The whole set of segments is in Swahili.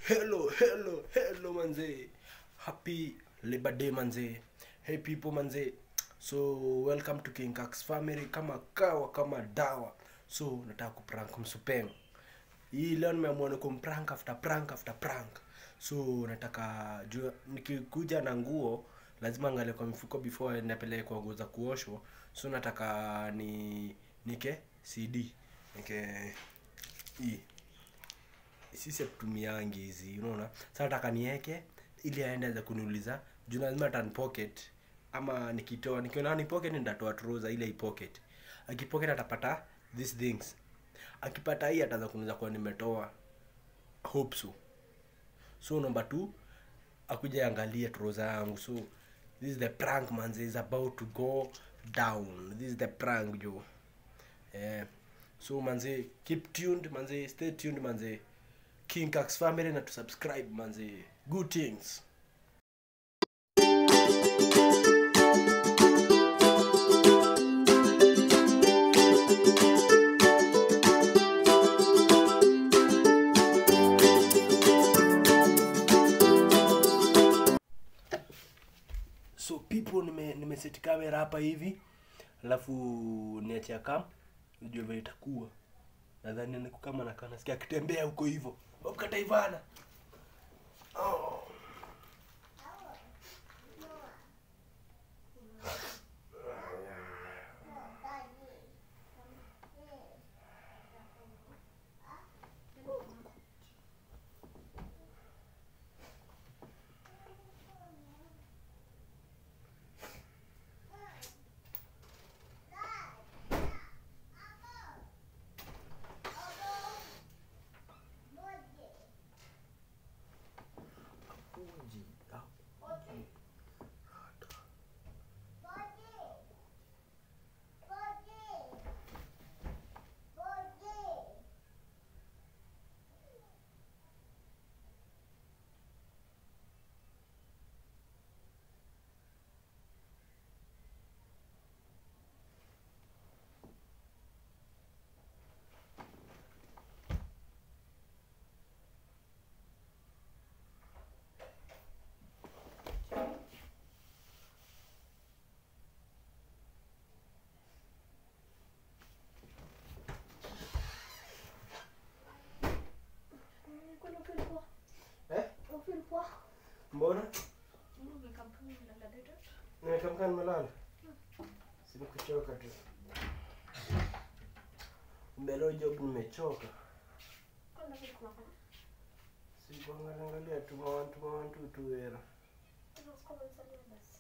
hello hello hello manze happy labor day manze hey people manze so welcome to king Kax family kama kawa kama dawa so nataka kuprank msupeng hii leo nimeamua ni kumprank after prank after prank so nataka jua nikikuja na nguo lazima angalie kwa mifuko before napeleke kwa nguo za kuoshwa so nataka ni nike cd nike hii sisi hatutumiangi hizi unaona sasa nataka nieke ili aende za kuniuliza juu lazima tan pocket ama nikitoa nikiona ni pocket nitatoa trouser ile ipocket akipocket atapata these things akipata hii ataanza kuniuliza kwa nimetoa hope so so number two akuja angalie trouser yangu so this is the prank manze is about to go down this is the prank jo eh so manze keep tuned manze stay tuned manze king Kax family na to subscribe manze good things so people nime nimeseti kamera hapa hivi alafu niachia kam nijue vile itakuwa nadhani niko kama nakaa nasikia akitembea huko hivyo wakata ivana oh. Uji, uji. Kuna feel poa. Eh? Una feel poa. mbona Mungu kampuni na dada. nimekamka nimelala sinikuchoka tu mbelo job nimechoka Kuna kitu kunafanya. sikuangaliangalia tumawantu mawantu tu era Kuna sikomo nisalie basi.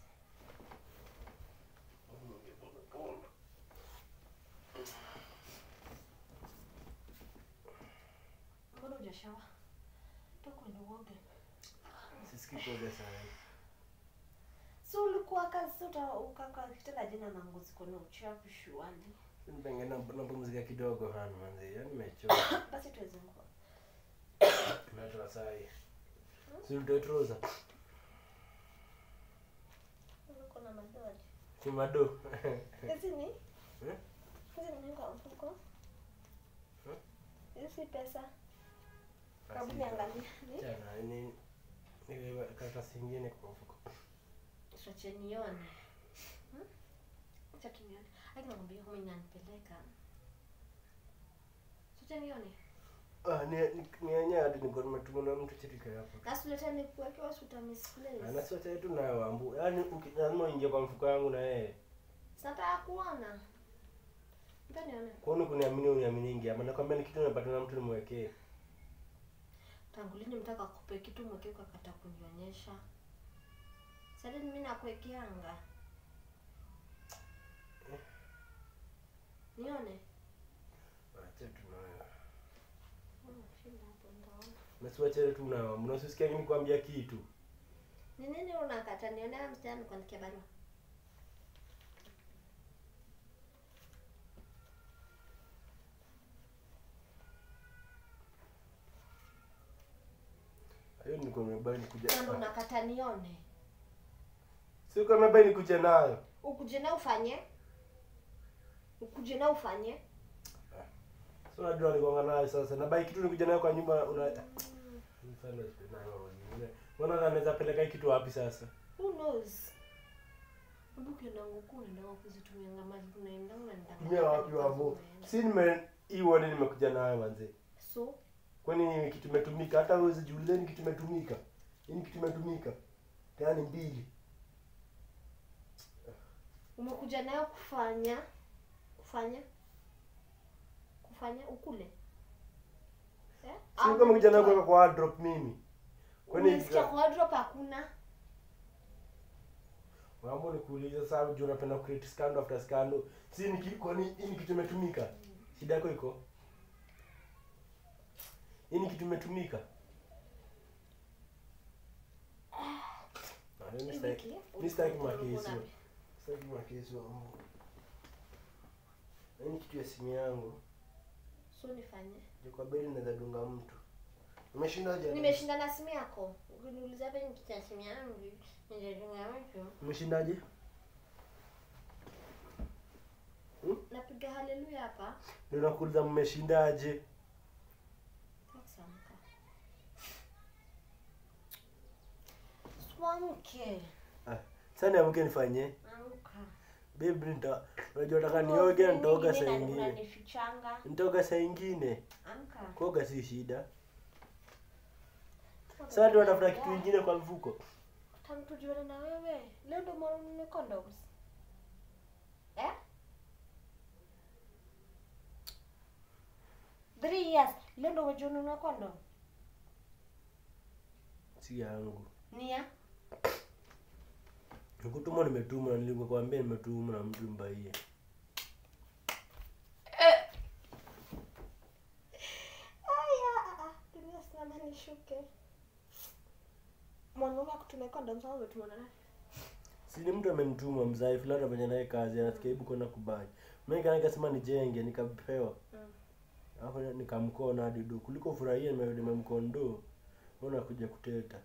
Mbona hujashawa? Toka kwenye uoge. sisikikoga sana Si ulikuwa kazi uta ukaka kitenda jina na ngozi kuna uchafu shuali. penge napumzika kidogo hana manzi yani nimechoka Basi tuweze nguo. natoa sai siutoe trouser Uko na madoaji. kimado Hizi ni? Eh? Hizi ni kwa mfuko. Eh? Hizi si pesa. Hebu niangalie. Ni? Chana, ni ni karatasi ingine kwa mfuko. Tuache nione. Hmm? Acha tu nione. Aki nakwambia kama inanipeleka. Tuache nione. Ah, ni ni ni yenyewe hadi niko nimetuma na mtu chirika hapo. Basi leta nikuweke wasi uta misplace. Ana sote tu nayo ambu. Yaani uki- lazima uingie kwa mfuko yangu na yeye. Nataka kuona. Mpe nione. Kwani kuniamini uniaminingi ama nakwambia ni kitu nimepata na mtu nimwekee. Tangu lini mtaka kupe kitu mweke ukakata kunionyesha? Sasa mimi nakuwekeanga. Nione. Acha tu nayo. Hmm, shinda hapo ndaona. Nasiwache tu nayo. Mnasisikia mimi kuambia kitu. Ni nini unakata nione msichana nikuandikia barua? Hiyo niko nimebaini kuja. Kando unakata nione. Si uko nimebaini kuja nayo. Ukuje na ufanye. Ukuje na ufanye. So unajua nikuanga nayo sasa. Na bai kitu nikuja nayo kwa nyumba una Sasa sipendanga mambo mengine. Mbona anaweza peleka hii kitu wapi sasa? who knows Hebu ukienda huku unaenda kuzitumia ngama tunaenda unaenda Tumia wapi wavo? Si nime hii wani nimekuja nayo manze. so Kwani kitu imetumika hata wewe usijiulize ni kitu imetumika. Hii ni kitu imetumika. Tena ni mbili. umekuja nayo kufanya kufanya kufanya ukule eh? Si Au kama kijana umetoa? kwa kwa wardrobe mimi. Kwani Umesikia kwa wardrobe hakuna Mambo ni kuuliza sasa juu unapenda create scandal after scandal. Si ni kitu kwani hii ni kitu imetumika? Shida yako iko? Hii ni kitu imetumika? Ah, mimi sitaki- Hii wiki, mimi sitaki ulikuwa makesi. unapi? Sitaki makesi wa Mungu. Hii ni kitu ya simu yangu. so nifanye Ndio kwa beli naweza dunga mtu. Umeshinda je? nimeshinda na simu yako ukiniuliza hapa nikicha simu yangu nijadunga mtu Umeshindaje? napiga haleluya hapa Ndio nakuuliza mmeshindaje? Takusamka. Swamke. Ah, sasa niamke nifanye. Amka. Babe nita unajua nataka nioge nitoga saa ingine. Unanifichanga. Nitoga saa ingine. Amka. Kuoga si shida. Sasa ndio natafuta kitu kingine kwa mfuko. Tangu tujuane na wewe. Leo ndo mwana nune condoms. Eh? Three years. Leo ndo umejiona una condom. Si yangu. Nia? Nikutumwa nimetumwa na nilikuambia nimetumwa na mtu mbaie. Aya, dunia simama nishuke. Mwanaume akutumia condoms au umetumwa na nani? Si ni mtu amenituma mzai fulani anafanya naye kazi anasikia hebu kwenda kubai. Mimi kana nikasema nijenge nikapewa. Mm. Hapo nikamkona hadi do. Kuliko furahia nime- nimemkondo. Mbona kuja kuteta?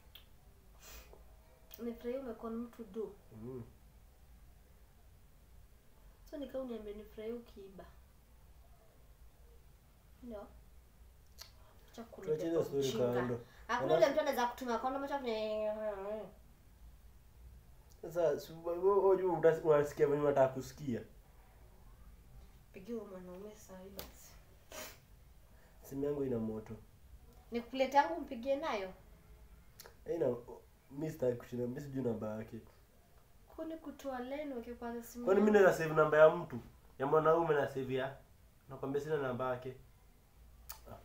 Nimefurahia umekuwa na mtu do. Mm. So nikaa uniambia nifurahia ukiiba. Ndio. Acha Tuachie kunibeba hizo story ujinga. kando. Hakuna yule mtu anaweza kutumia kondom acha kwenye Sasa si- wewe unajua utas- unasikia venye unataka kusikia. pigia huyo mwanaume saa hii basi. Simu yangu ina moto. Nikulete yangu mpigie nayo. Haina mimi sitaki kushinda, mimi sijui namba yake. Kuni kutoa leni ukipata simu. Kwani mimi yangu? naweza save namba ya mtu? Ya mwanaume na save ya. Nakwambia sina namba yake. Ah.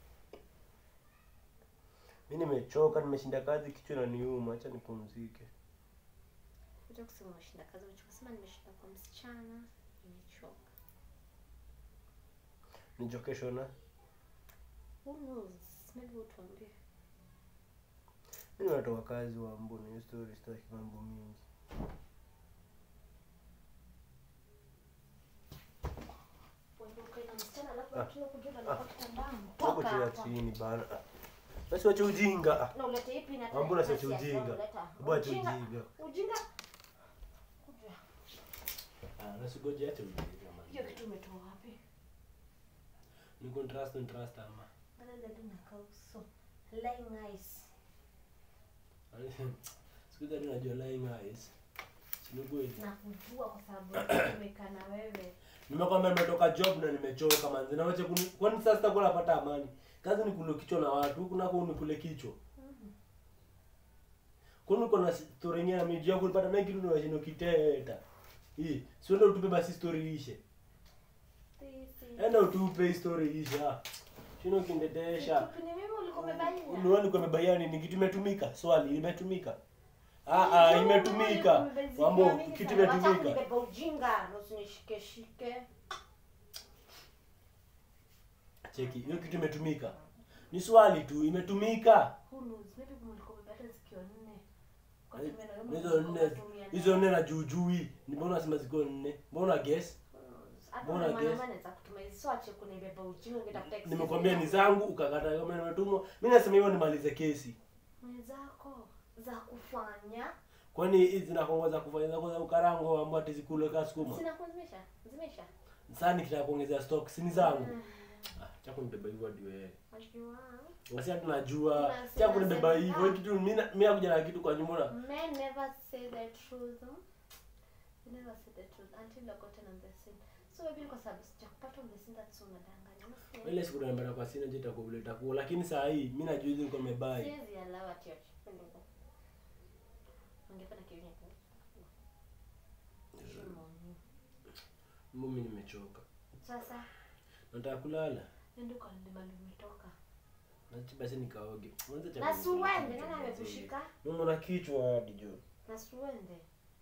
Mimi nimechoka, nimeshinda kazi kichwa na niuma, acha nipumzike. Acha kusema umeshinda kazi, unachosema nimeshinda kwa msichana, nimechoka. Nichokesho na. Who knows? Maybe utuambie. Mimi natoka kazi wa mbona hiyo story sitaki mambo mingi. Uondoke na msichana alafu Ah. akija kujua anakuwa kitandani. Hapo Toka chini hapa. chini bana. Ah. Basi wacha ujinga. Ah. Na ulete ipi na Ah, mbona tena siache kiasi ya ujinga? kuleta? Hebu acha Ujinga. ujinga. Ujinga. Kuja. Ah, nasigoje acha ujinga Hiyo man. kitu umetoa wapi? Niko trust and trust ama. Bana dada nakaa uso. Lying eyes. Siku hizi hadi najua lying eyes. Sinugui. Na kujua kwa sababu nimekaa na wewe. Nimekwambia nimetoka job na nimechoka manzi. Na wacha kuni kwani sasa sitakuwa napata amani. Kazi ni kule kichwa na watu, huku nako ni kule kichwa. Mhm. Kwani uko na story nyingine miji yako ulipata naye kitu na shino kiteta. Hii, sio ndio utupe basi story ishe. Sisi. Enda utupe hii story ishe. ah. Shino kindetesha. Kitu ni mimi ulikuwa umebalia. Ni wani kwa mebayani ni kitu imetumika? Swali imetumika. Ah ah imetumika. Mambo kitu imetumika. Kunibeba ujinga na usinishike shike. Cheki, hiyo kitu imetumika. Ni swali tu imetumika. Who knows? Maybe mlikuwa umebeba sikio nne. Kwa tumia na wewe Hizo mlikuwa nne unatumia hizo nayo. nne na juujui. Ni mbona unasema ziko nne? Mbona guess? Who knows? Hata Mbona ule guess? mwanaume anaweza kutumia hizo so ache kunibeba ujinga ukitafuta excuse Nimekwambia ni yako. zangu ukakata kama nimetumwa. Mimi nasema hivyo nimalize kesi. mwenzako za kufanya Kwani hizi zinakuongoza kufanya zako za ukarango ambao ati zikule kama sukuma. zinakuwa zimesha zimesha Sasa nikitaka kuongezea stock si ni zangu. Ah, Ah, cha kunibeba hivyo hadi wewe. Najua. Basi hata najua. Unasema Cha kunibeba sema. hivyo kitu mimi na- mimi nakuja na kitu kwa nyumba. na- Men never say the truth. huh? You never say the truth until you're gotten on the scene. So maybe kwa sababu sijakupata on the scene that's unadanganya. Unasikia? Ile siku tunaenda kwa sina je itakuwa itakuwa lakini saa hii mimi najua hizi niko nimebai. Siwezi allow ati ati. Ungefanya kitu nyako. Shimo ni. Mimi nimechoka. Sasa Nataka kulala. ndio kwa ndio mali umetoka. Nachi basi nikaoge. Mwanzo cha Na suwende nani amekushika? Mimi na kichwa hadi jo. Na suwende.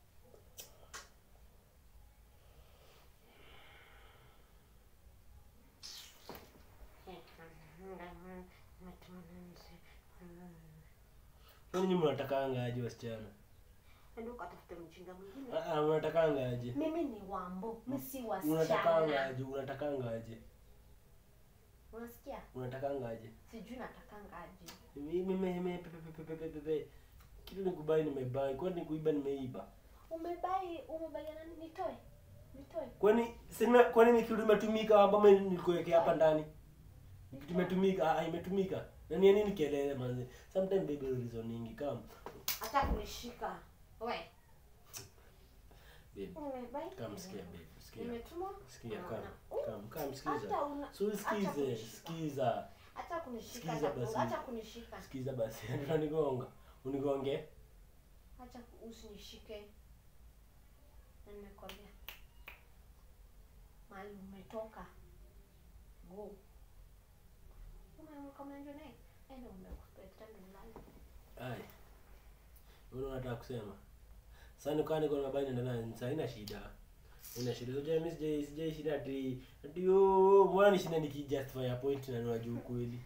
Kwani nyinyi mnatakanga aje wasichana? Ndio ukatafute mjinga mwingine. Ah ah mnatakanga aje? Mimi ni wambo, mimi si Unatakanga wasichana. aje? Unatakanga aje? Unasikia? Unatakanga aje? Sijui natakanga aje. Mimi mimi pepe pepe pepe pepe. Kitu nikubai nimebai. Kwani nikuiba nimeiba? Umebai, umebai nani nitoe? Nitoe. Kwani sina kwani ni kitu imetumika ambamo nilikuwekea hapa ndani? Ni kitu imetumika, ah imetumika. Na ni nini kelele manze? Sometimes baby reasoning kama Hata kunishika. We. babe. Umebai? Kama sikia babe, sikia. Nimetumwa? Sikia Unaona? kama kama kama Hata sikiza. una So Acha sikize, kunishika. sikiza. hata kunishika Sikiza hata basi. acha kunishika. Sikiza basi. Unanigonga. Unigonge. Acha usinishike. Na nimekwambia. Mahali umetoka. Go. Umeamka mnajua naye? Enda umekuspect ndio Ai. Wewe unataka kusema? Sasa nikaa niko na bani ndani sasa ina shida. Ina shida. Sio mimi sijai sijai shida ati ati yo mbona ni shida nikijustify a point na unajua ukweli.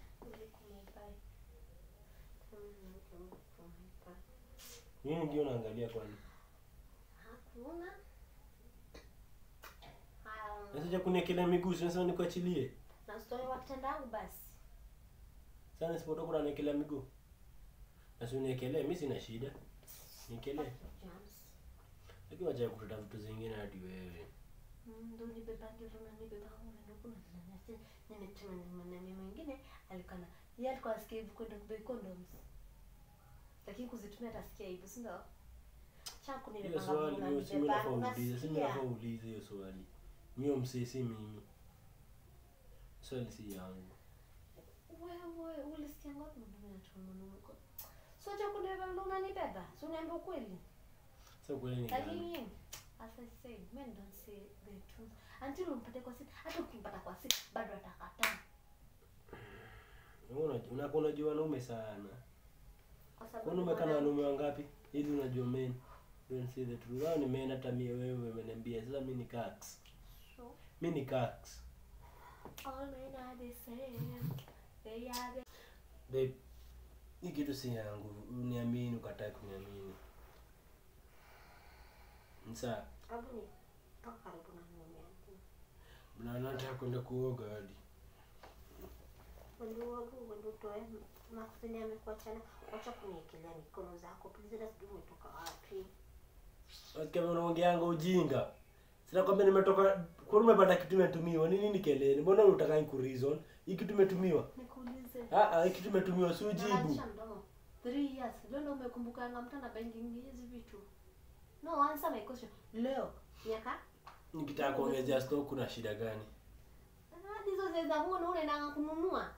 Nini ndio unaangalia kwani? Hakuna. Na sasa kuniekelea miguu sio sasa nikuachilie. Na story watendangu basi. Sasa nisipotoka unaniekelea miguu. Na si uniekelee mimi sina shida. Niekelee. Jams. Lakini wacha kutata vitu zingine hadi wewe. Ndo nibeba ndio nibeba na kuna nani nimetuma ni mwanamke mwingine alikana yeye alikuwa asikia hivyo kwenda kubai condoms. Lakini kuzitumia atasikia hivyo, si ndio? Changu Hiyo nilipanga swali kuna mimi si mimi nibeba. nafaa uulize, si mimi Unasikia? nafaa uulize hiyo swali. Mimi msee si mimi. Swali si yangu. Wewe ulisikia ngapi mwanaume anatuma mwanaume kwa? So cha kunibeba ndo unanibeba. Si uniambia ukweli. Sasa kweli ni gani? Lakini as I said, men don't say the truth. Until umpate kwa sita, hata ukimpata kwa sita bado atakataa. Wewe unajua unakuwa unajua wanaume sana. Kwa sababu Kwani umekaa na mwanaume- wanaume wangapi? Ili unajua men. Don't say the truth. Wao ni men hata mie wewe umeniambia. Sasa mimi ni cax. So, Mimi ni cax. all men are the same. They are the Babe, hii kitu si yangu. Uniamini ukatae kuniamini. Sasa Hebu ni toka karibu na mume wangu. na nataka kwenda kuoga hadi. Wendo wangu wendo utoe makusudi amekuachana. Wacha kuniekelea mikono zako. Please hata sijui umetoka wapi. Kama unaongeanga ujinga. Sina kwamba nimetoka kwa umepata kitu imetumiwa. Ni nini kelele? Mbona unataka ku reason? Hii kitu imetumiwa. Nikuulize. Ah ah, hii kitu imetumiwa si ujibu. Unaacha mdomo. Three years. Leo ndo umekumbukanga mtu ana banking hizi vitu. No, answer my question. Leo miaka Nikitaka kuongezea stock kuna shida gani? Ah, hizo zile za huo na unaendanga kununua.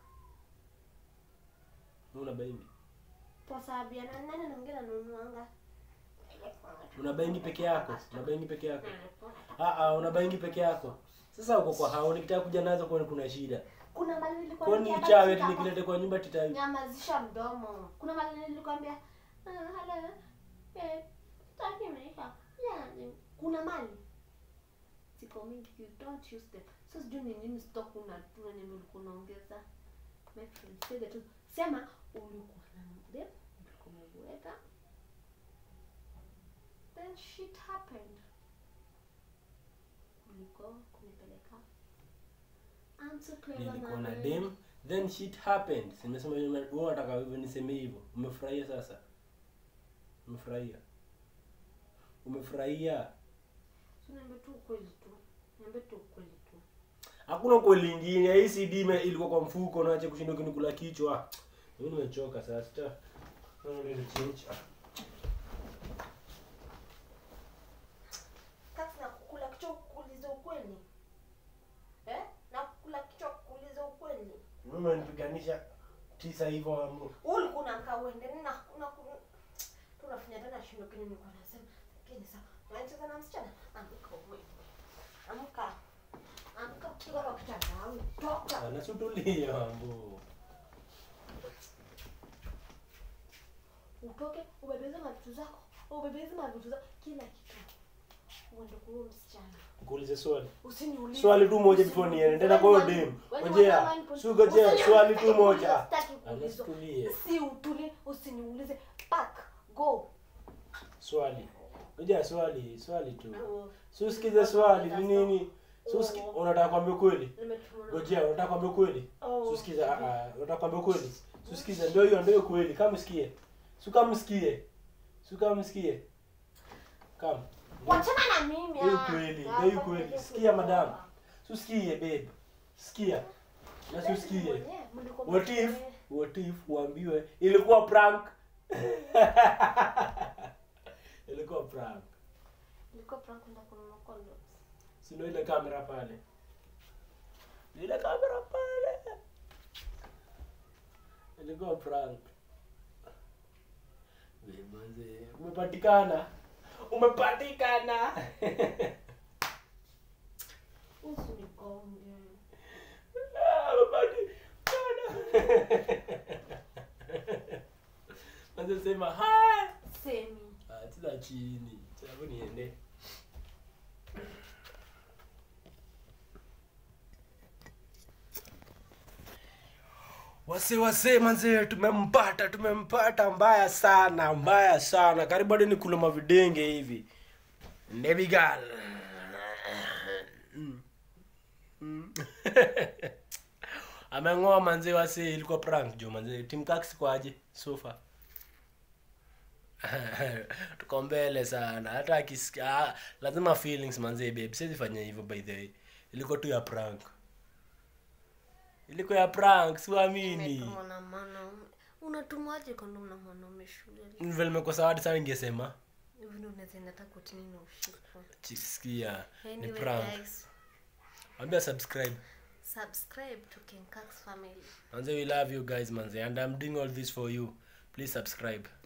Una baingi. Kwa sababu ya nani nani mwingine ananunuanga. Una baingi peke yako? Una baingi peke yako? Ah ah, una baingi peke yako. Sasa uko kwa hao nikitaka kuja nazo kwani kuna shida. Kuna mali nilikuwa Kwani nikienda uchawi ati kufika nikilete kwa nyumba tita kwa- Nyamazisha mdomo. Kuna mali nilikwambia. Ah, hala. Eh, taki maisha. Yani, kuna mali. Siko mingi you don't use them. So sijui ni nini stock una tuna nini ulikuwa unaongeza. My friend, say the truth. Sema ulikuwa na mdem, ulikuwa umeweka. Then shit happened. Ulikuwa kunipeleka. I'm so clever nilikuwa na man. dem then shit happened. Simesema wewe unataka hivyo niseme hivyo. Umefurahia sasa? Umefurahia? Umefurahia? So niambie tu ukweli tu. Niambie tu ukweli tu. hakuna kweli ingine hii cd ime- ilikuwa kwa mfuko naache kushinda kinikula kichwa mimi nimechoka sasa cha Ndio change. Kati na kukula kichwa kuuliza ukweli. Eh? Na kukula kichwa kuuliza ukweli. mimi unanipiganisha tisa hivyo ambo Ulikuwa unakaa uende na na tunafanya tena shindo kile nilikuwa nasema. Lakini sasa unacheza na msichana. Amka wewe. Amka. Amka kutoka kwa kitanda. au Toka. anasutulia ambo Utoke ubebeze mavitu zako. Ubebeze mavitu zako kila kitu. Uende kwa huyo msichana. kuulize swali Usiniulize. swali tu moja before niende tena kwa hiyo dem ngojea sugojea swali tu moja anasutulie Si utulie, usiniulize. Pack, go. swali ngojea swali swali tu si usikize swali ni nini si usiki unataka kuambia kweli ngojea unataka kuambia kweli Oh. si usikize ah ah unataka kuambia kweli si usikize ndio hiyo ndio kweli kama usikie si kama usikie si kama usikie kama Wachana na mimi. Ndio ah. kweli, Ah, ndio kwa kweli. nini Sikia, kutoka? madam. si usikie babe sikia na si usikie Mwenyewe, mlikuwa what if mwenyewe. what if uambiwe ilikuwa prank ilikuwa prank Ilikuwa prank kwenda kununua condoms. si ndio ile kamera pale Ni ile kamera pale ilikuwa prank Wewe umepatikana umepatikana Usinigonge. Ah, umepatikana Manze sema hai Semi. Ah, tila chini sababu niende wase wase manze tumempata tumempata mbaya sana mbaya sana karibu hadi nikula mavidenge hivi nebigal Mm. Mm. ameng'oa manze wase ilikuwa prank jo manze timkax kwaje sofa tuko mbele sana hata akisikia ah, lazima feelings manze babe siwezi fanya hivyo by the way ilikuwa tu ya prank ilikuwa ya prank siamini Kama na mwanaume. Unatumaje kondom na mwanaume shule? vile nimekosa wadi sana ningesema Hivi ndio unaweza enda hata kotini na ushikwe. chisikia ni Anyway, prank guys, ambia subscribe subscribe to King Kax family. manze we love you guys manze and i'm doing all this for you please subscribe